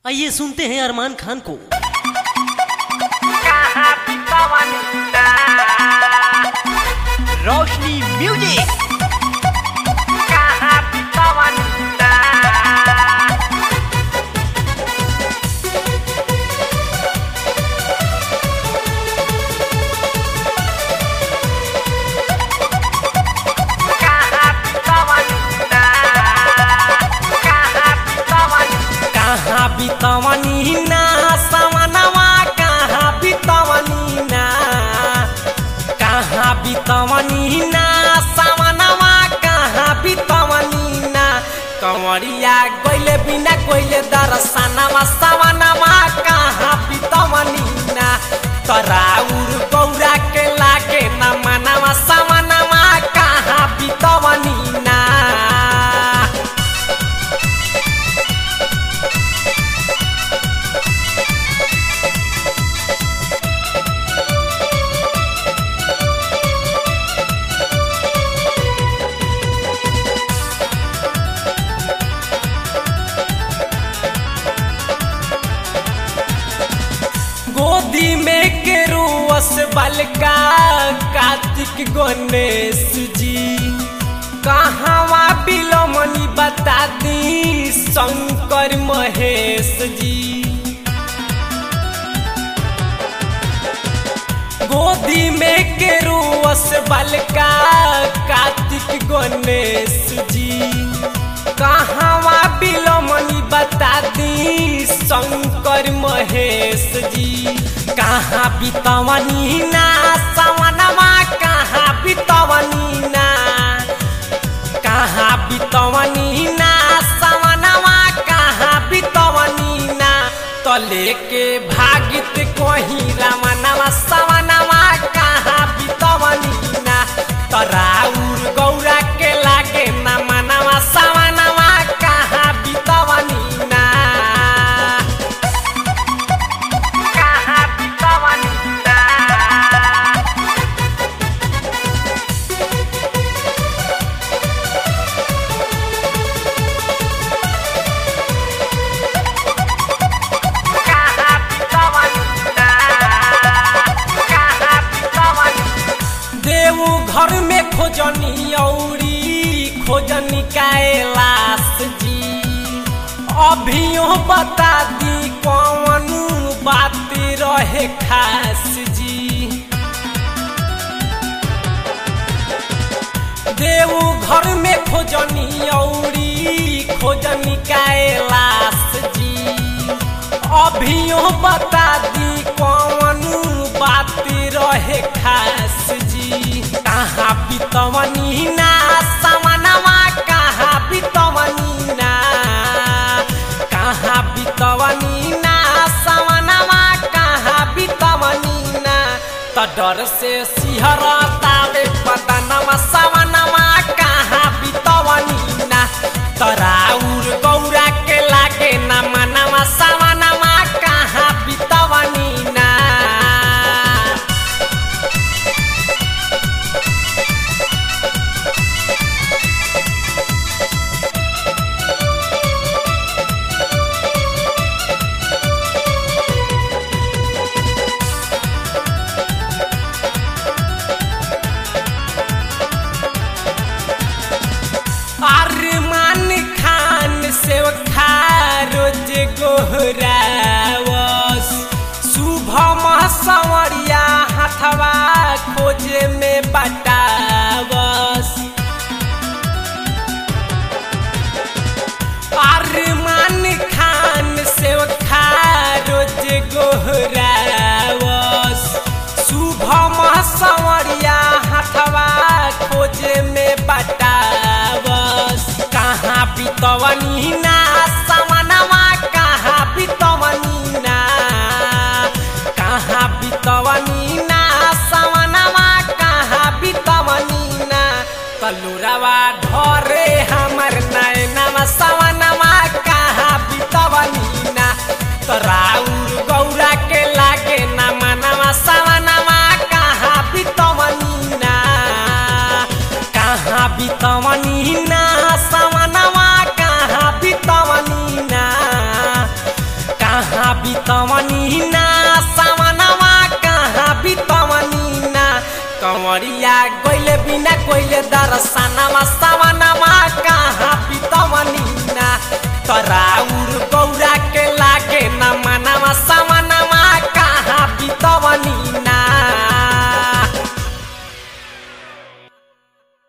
आइए सुनते हैं अरमान खान को रोशनी म्यूजिक कहाँ बितवनी ना सवनवा कहाँ बितवनी ना कहाँ बितवनी ना सवनवा कहाँ बितवनी ना कंवरिया गइले बिना कोइले दर्शनवा सवनवा कहाँ बितवनी ना तराउर गौरा के लागे न मनवा सवनवा कहाँ बितवनी ना गोदी में के रोस बलका कार्तिक गणेश जी कहवा बिलमनी बता दी शंकर महेश जी गोदी में के रोस बलका कार्तिक गणेश जी कहवा बिलमनी बता दी शंकर महेश जी कहाँ बितवनी ना सवनमा कहाँ बितवनी ना कहाँ बितवनी ना सवनमा कहाँ बितवनी ना तो लेके भागित कोही रमनवा सवनमा कहाँ बितवनी ना तराउर गौरा के लागे न मनवा सवनमा कहाँ बितवनी ना कहाँ बितवनी ना देऊ घर में खोजनी औरी खोजनी कैलाश जी अभियो बता दी कौन बात रहे खास जी देऊ घर में खोजनी औरी खोजनी कैलाश जी अभियो बता दी कौन बात रहे खास जी कहाँ बितवनी ना समनवा कहाँ बितवनी ना कहाँ बितवनी ना समनवा कहाँ बितवनी ना त डर से सिहरतावे पतनवा सवनवा कहाँ बितवनी ना तराउर गौरा के लागे न मनवा सवनवा कहाँ बितवनी ना अरमान खान से रोज गोहरावस शुभम संवरिया हथवा खोजे में बटावस अरमान खान से रोज गोहरावस शुभम संवरिया हथवा खोजे में बटावस कहाँ बितवनी ना समनवा कहाँ बितवनी ना कहाँ बितवनी ना समनवा कहाँ बितवनी ना कलुरवा ढोरे हमर नैनवा सवनवा कहाँ बितवनी ना तराउर गौरा के लागे न मनवा सवनवा कहाँ बितवनी ना कहाँ बितवनी ना सवनवा कहाँ बितवनी ना कहाँ बितवनी ना सावनवा कहाँ बितवनी ना कंवरिया गइले बिना कोइले दर्शनवा सावनवा कहाँ बित